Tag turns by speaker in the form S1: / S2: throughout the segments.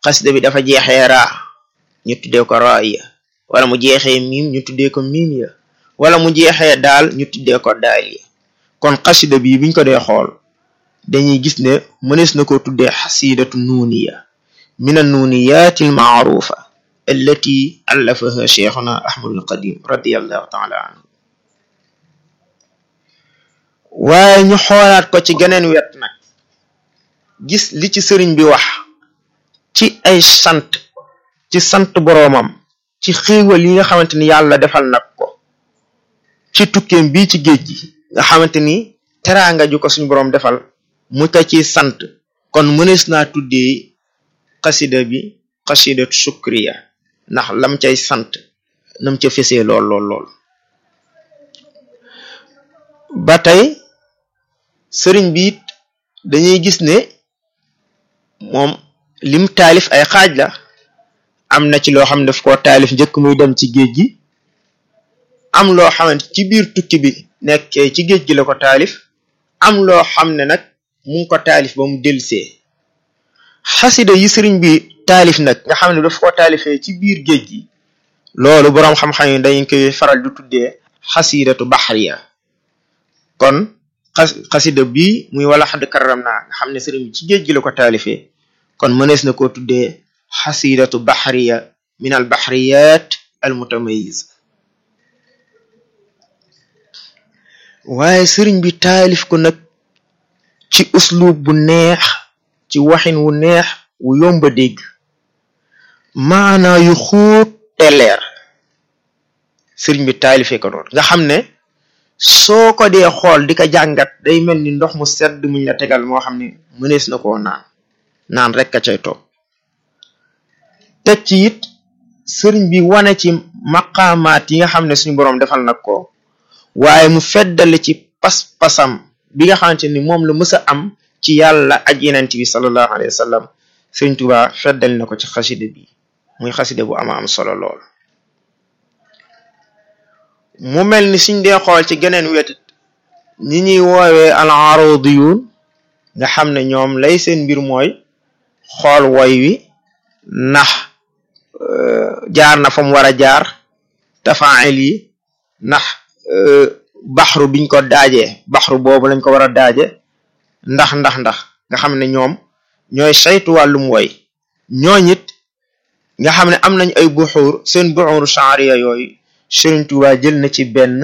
S1: xasida bi dafa jeexee raa ñu tuddee ko raaya wala mu jeexee miim ñu tuddee ko miim ya wala mu jeexee daal ñu tuddee ko daal ya kon xasida bi biñ ko dee xool dañuy gis ne mënees na ko tuddee xasidatu nuuniya min annuuniyaati almaarufa allati allafaha cheikhuna ahmadul qadim radiallahu taala anhu waaye ñu xoolaat ko ci geneen wet nag gis li ci sëriñ bi wax ci ay sant ci sant boroomam ci xéewal yi nga xamante ni yàlla defal nag ko ci tukkeem bii ci géej gi nga xamante ni teraanga ju ko suñu boroom defal mu ko ci sant kon mënees naa tuddee xasida bi xasidatu shukriya ndax lam cay sant nam ca fesee lool lool lool ba tey sëriñ bi it dañuy gis ne moom lim taalif ay xaaj la am na ci loo xam ne daf koo taalif njëkk muy dem ci géej gi am loo xamante ci biir tukki bi nekkee ci géej gi la ko taalif am loo xam ne nag mu ngi ko taalif ba mu delsee xasida yi sëriñ bi taalif nag nga xam ne daf ko taalifee ci biir géej gi loolu boroom xam-xam yi dañ koy faral di tuddee xasidatu baxriya kon xas xasida bii muy wala xadd karam naa nga xam ne sëriñ bi ci géej gi la ko taalifee kon mënees na koo tuddee xasidatu baxriya min al baxriyat al mutamayiz waaye sëriñ bi taalif ko nag ci uslub bu neex ci waxin wu neex wu yomba dégg maanaa yu xuut te leer sëriñ bi taalifee ko noonu nga xam ne soo ko dee xool di ko jàngat day mel ni ndox mu sedd muñ la tegal moo xam ne mënees na koo naan naan rek ka cay toog teg ci it sëriñ bi wane ci maqaamaat yi nga xam ne suñu boroom defal nag ko waaye mu feddale ci pas-pasam bi nga xamante ni moom la mës a am ci yàlla aj yenent bi sallallahu alayhi wa sallam sëriñ Tuubaa feddali na ko ci xasida bi muy xasida bu ama am solo lool mu mel ni suñ dee xool ci geneen wetit ñi ñuy woowee al arodiyun nga xam ne ñoom lay seen mbir mooy xool woy wi ndax jaar na fa mu war a jaar tafail yi ndax baxru biñ ko daajee baxru boobu lañ ko war a daaje ndax ndax ndax nga xam ne ñoom ñooy saytu wàllum woy ñooñit nga xam ne am nañ ay buxuur seen buxuuru shaariya yooyu Sëriñ Tuubaa jël na ci benn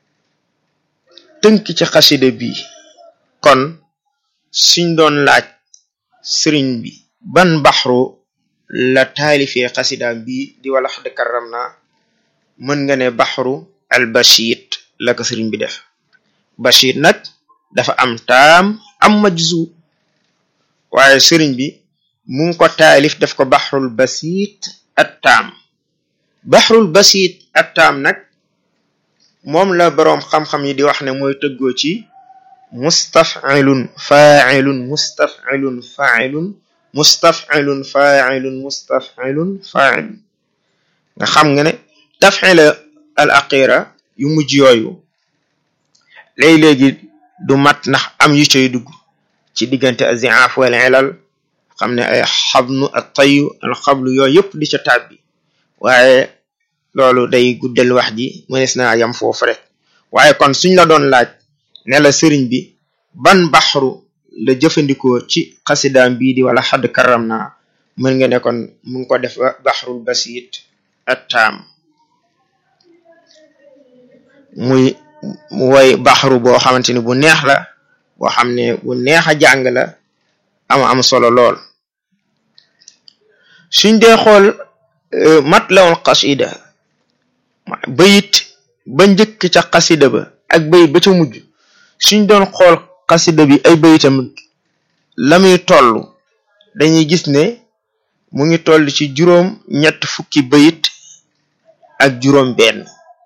S1: tënk ci xasida bi kon suñ doon laaj sëriñ bi ban baxru la taalifee xasidaam bi di wala xadd karam na mën nga ne baxru al bashit la ko sëriñ bi def bashit nag dafa am taam am majzu waaye sëriñ bi mu ngi ko taalif def ko baxrul basit at taam baxrul basit at taam nag moom la boroom xam-xam yi di wax ne mooy tëggoo ci mustafilun failun mustafilun failun mustafilun failun mustafilun failun nga xam nga ne tafila al aqira yu mujj yooyu léegi-léegi du mat ndax am yu cay dugg ci diggante aziaf wal ilal xam ne ay xabnu ak tayu al xablu yooyu yëpp di ca tàbbi waaye loolu day guddal wax ji mënees naa yam foofu rek waaye kon suñ la doon laaj ne la sëriñ bi ban baxru la jëfandikoo ci xasidaam bii di wala xadd karam naa mën nga ne kon mu ngi ko def baxrul basit at taam muy woy baxru boo xamante ni bu neex la boo xam ne bu neex a jàng la am am solo lool suñ dee xool mat lawul xasida bayit ba njëkk ca xasida ba ak bayit ba ca mujj suñ doon xool xasida bi ay bayitam la muy toll dañuy gis ne mu ngi toll ci juróom ñett fukki bayit ak juróom benn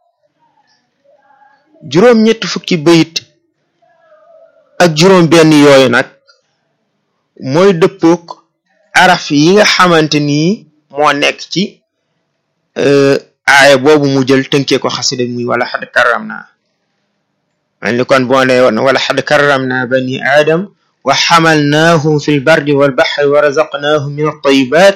S1: juróom ñett fukki bayit ak juróom benn yooyu nag mooy dëppook araf yi nga xamante ni moo nekk ci aaya boobu mu jël tënkee ko xasida muy wala xad karam naa man li kon boo ne woon wala xad karam naa bani aadam wa xamalnaahum fi lbardi walbaxri wa razaqnaahum min altayibat